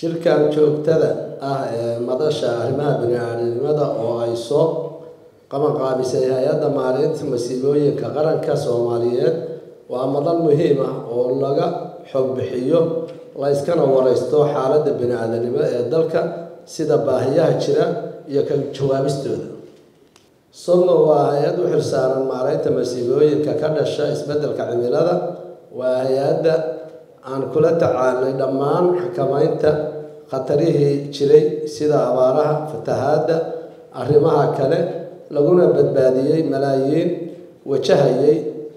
shirkan joogtada ah ee madasha arrimaha bini-aadamnimada oo ay soo qabanqaabisay hay-adda maareynta masiibooyinka qaranka soomaaliyeed waa madal muhiim ah oo laga xog bixiyo layskana wareysto xaaladda bini-aadanimo ee dalka sida baahiyaha jira iyo ka jawaabistooda sodno waa hay-ad u xilsaaran maareynta masiibooyinka ka dhasha isbeddelka cimilada waa hay-adda aan kula tacaalnay dhammaan xakameynta khatarihii jiray sida abaaraha fatahaadda arrimaha kale laguna badbaadiyey malaayiin wajahayay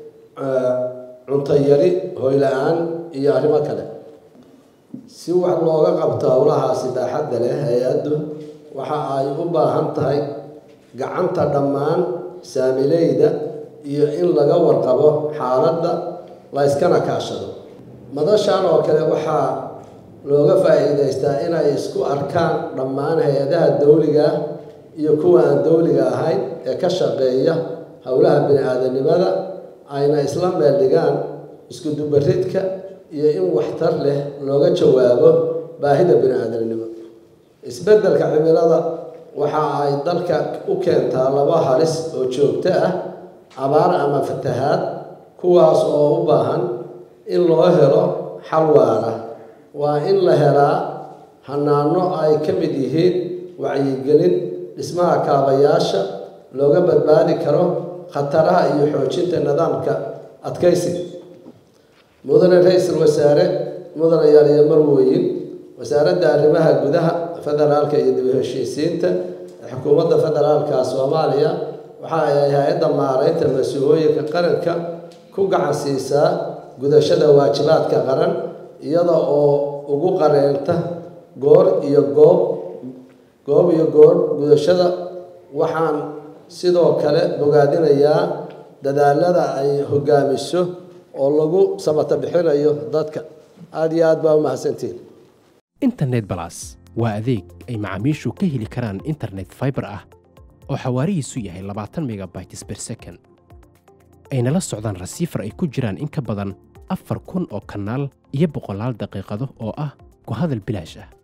cunto yari hoyla-aan iyo arrimo kale si wax looga qabto howlahaasi baaxadda leh hay-addu waxa ay u baahan tahay gacanta dhammaan saamileyda iyo in laga warqabo xaaladda layskana kaashado madashan oo kale waxaa looga faa-iideystaa inay isku arkaan dhammaan hay-adaha dowliga ah iyo kuwa aan dowliga ahayn ee ka shaqeeya howlaha bini-aadanimada ayna isla meel dhigaan iskudubaridka iyo in waxtar leh looga jawaabo baahida bini-aadanimo isbeddelka cimilada waxa ay dalka u keentaa laba halis oo joogto ah abaar ama fatahaad kuwaas oo u baahan in loo helo xal waara waa in la helaa hanaano ay ka mid yihiin wacyigelin dhismaha kaabayaasha looga badbaadi karo khataraha iyo xoojinta nidaamka adkaysiga mudane ra-iisul wasaare mudane yaaliyo marweyn wasaaradda arrimaha gudaha federaalka iyo dib u heshiisiinta xukuumadda federaalka soomaaliya waxa ay hay-adda maareynta mas-uulooyinka qaranka ku gacan siisaa gudashada waajibaadka qaran iyada oo ugu qareenta goor iyo goob goob iyo goor gudashada waxaan sidoo kale bogaadinayaa dadaalada ay hogaamiso oo lagu samata bixinayo dadka aada iyo aad baa u mahadsantiin internet balas waa adeeg ay macaamiishu ka heli karaan internet fiber ah oo xawaarihiisu yahay labaatan megabytes per second ayna la socdaan rasiifar ay ku jiraan in ka badan afar kun oo kanaal iyo boqolaal daqiiqado oo ah ku hadal bilaash ah